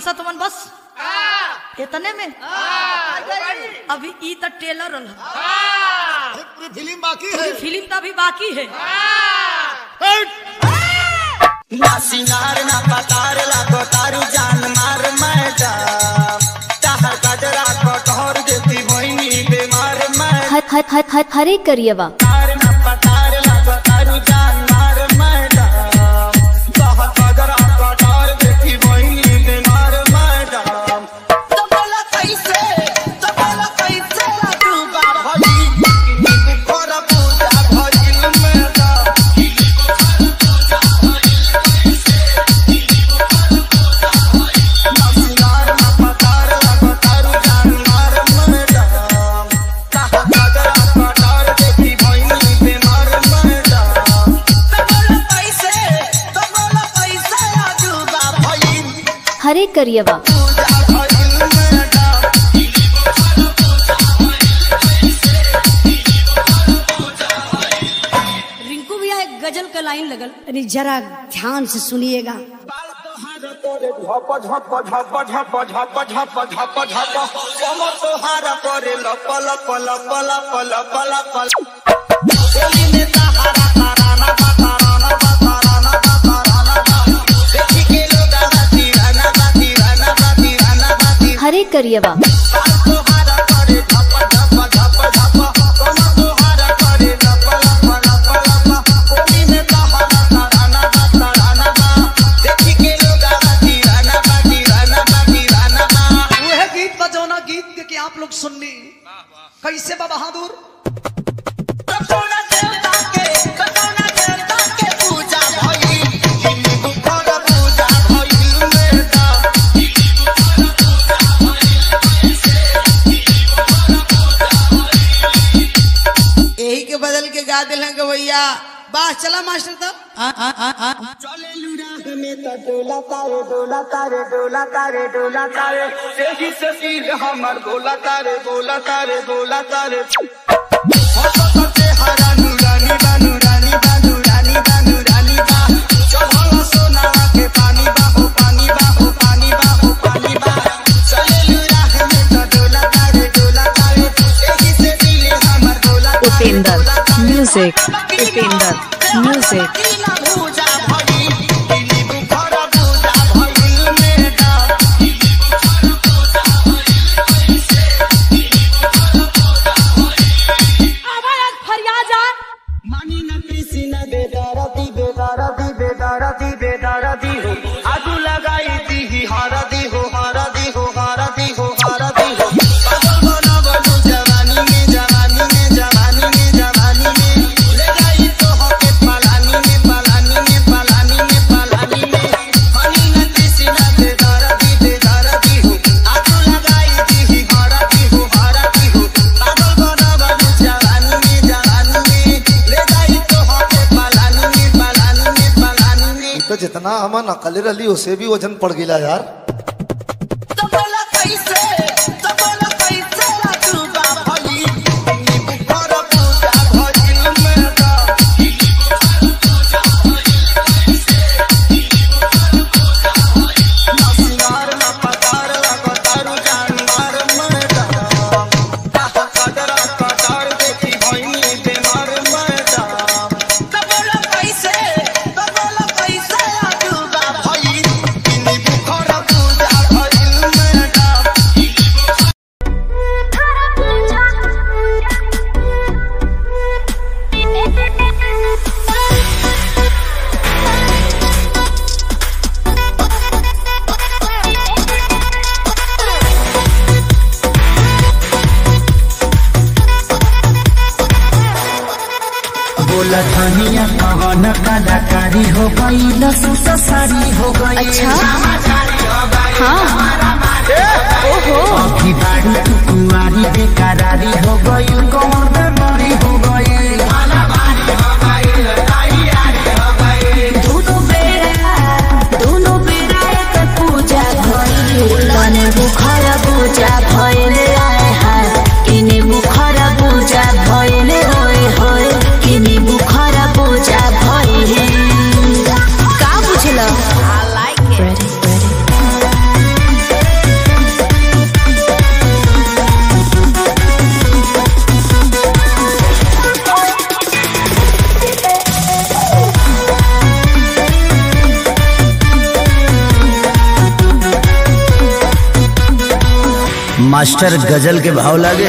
सतवन बस इतने में अभी ई तो टेलर रहा पूरी फिल्म बाकी है फिल्म तो अभी बाकी है ना सिंगार ना पतार लागो तारू जान मार मैडम ताहर गजरा कटोर देती होइनी बीमार मैडम हर हर हर हर हरे करियवा ना पतार लागो तारू जान मार मैडम ताहर गजरा कटोर देती होइनी बीमार मैडम तो बोला कैसे तो बोला कैसे डूबा भई खोरा पूजा भइल मैडम सिंगार ना पतार लागो तारू जान मार मैडम ताहर गजरा कटोर देती होइनी बीमार मैडम तो बोला कैसे तो बोला कैसे डूबा भई हरे करियवा पूजा भइल मैडम रिंकू भैया एक गजल का लाइन लगल अरे जरा ध्यान से सुनिएगा झप झप झप झप झप झप झप झप कमर तोहारा करे लप लप लप लप लप लप गोली में तहारा ताराना बा ताराना बा ताराना बा ताराना बा देखी के लोग आना तीराना बा तीराना बा तीराना बा तीराना हरे करियवा तोहारा करे झप झप झप झप कमर तोहारा करे लप लप लप लप गोली में तहारा ताराना बा ताराना बा देखी के लोग आना तीराना बा तीराना बा तीराना बा वह गीत बजौना गीत के आप लोग सुननी कैसे बा बहादुर कटोना देवता के कटोना देवता के पूजा भइल हिंदू बुखर पूजा भइल मेरा यही के बदल के गा दिल के भैया वाह चला मास्टर तो चले लुराग में त डोला तारे डोला तारे डोला तारे डोला तारे सेही से सिर हमर बोला तारे बोला तारे बोला तारे हसते हरा नूरानी बा नूरानी बा नूरानी बा नूरानी बा चढ़ल सोना के पानी बा हो पानी बा हो पानी बा हो पानी बा चले लुराग में त डोला तारे डोला तारे सेही से सिर हमर बोला तारे उपेंद्र बोला तारे म्यूजिक उपेंद्र म्यूजिक कीला पूजा भइल दिली बुखर पूजा भइल मेरा मानी न कृषि न बेदारती बेदारती बेदारती बेदारती हो आगू लगाई दी ही हारदी हो हारदी हो हारदी हो हारदी हो पागल बना बनू जवानी में जवानी में जवानी में जवानी में ले गई तो हके पलानी में पलानी में पलानी में पलानी में मानी न कृषि न बेदारती बेदारती हो आगू लगाई दी ही हारदी हो हारदी हो पागल बना बनू जवानी में जवानी में ले गई तो हके पलानी में पलानी में पलानी में तो जितना हम नकली रही उसे भी वजन पड़ गया यार तो बोला कैसे तो बोला कैसे डूबा भई नींबू पर पूजा भइल मेरा ना सिंगार ना पतार लगो तारू जान मार मेरा ताहा कदरा कटार देखी भइनी बेमार मेरा तो बोला कैसे तो बोला कैसे डूबा भई नींबू पर पूजा भइल मेरा बोला धनिया कवन कलाकारी हो गई लसूसा सारी हो गई अच्छा हाँ ओहो अभी बारी तू कुंवारी बेकरारी हो गई कौन बेमारी हो गई दोनों बेरा दोनों बेरा एक पूजा भइल तने बुखार पूजा भइल आए हाय किने बुखार पूजा भइल होय होय किने बुखार पूजा भइल का बुझल आई लाइक इट मास्टर गजल के भाव लागे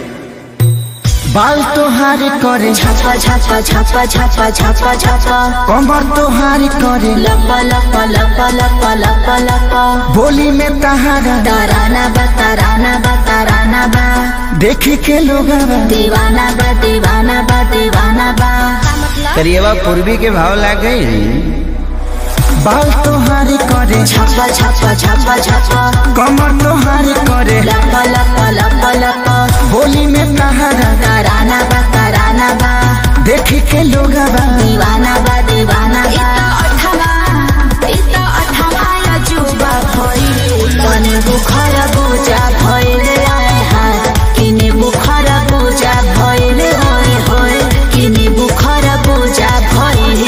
बाल तोहार करे छापा छापा छापा छापा छापा छापा कमर तोहार करे लपा लपा लपा लपा लपा लपा बोली में तहारा तराना बा तराना बा तराना बा देखी के लोग दीवाना बा दीवाना बा दीवाना बा करिएवा पूर्वी के भाव लागे बाल तोहार करे छापा छापा छापा छापा कमर तोहार करे लपा लपा लपा लपा बोली में तहारा तराना बा तराना बा देखी के लोग दीवाना बा दीवाना बा अठवा इता अठवा या जुबा भइल तने बुखार बुझा भइल आए हाय किने बुखार बुझा भइल होय होय किने बुखार बुझा भइल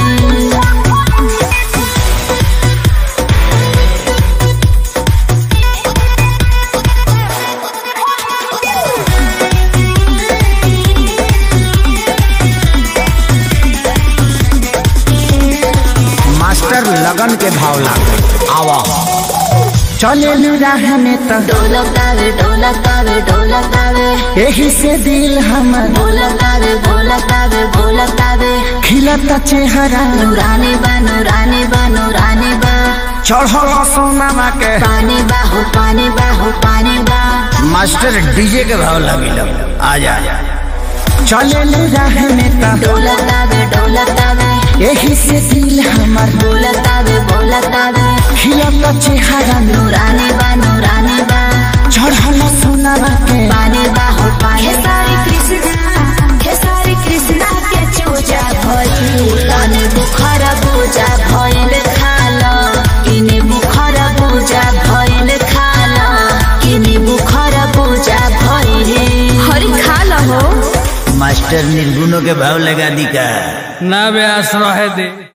मास्टर लगन के भाव लागे आवा चले राह में त ढोलकावे ढोलकावे ढोलकावे यही से दिल हमर ढोलकावे ढोलकावे ढोलकावे खिलता चेहरा नूरानी बा नूरानी बा नूरानी बा चढ़ल सोनामा के पानी बा हो पानी बा हो पानी बा मास्टर डीजे के भाव लगी लग आ जा चले राह में त ढोलकावे ढोलकावे यही से दिल हमर ढोलकावे ढोलकावे खिलता चेहरा नूरानी बा नूरानी बा चढ़ल सोनामा के पानी बा हो पानी खेसारी कृष्णा खेसारी कृष्णा के चूजा भइल तने बुखार बुझा भइल खाल किने बुखार बुझा भइल खाल किने बुखार बुझा भइल हरि खाल हो मास्टर निर्गुणों के भाव लगा दी का ना व्यास रहे दे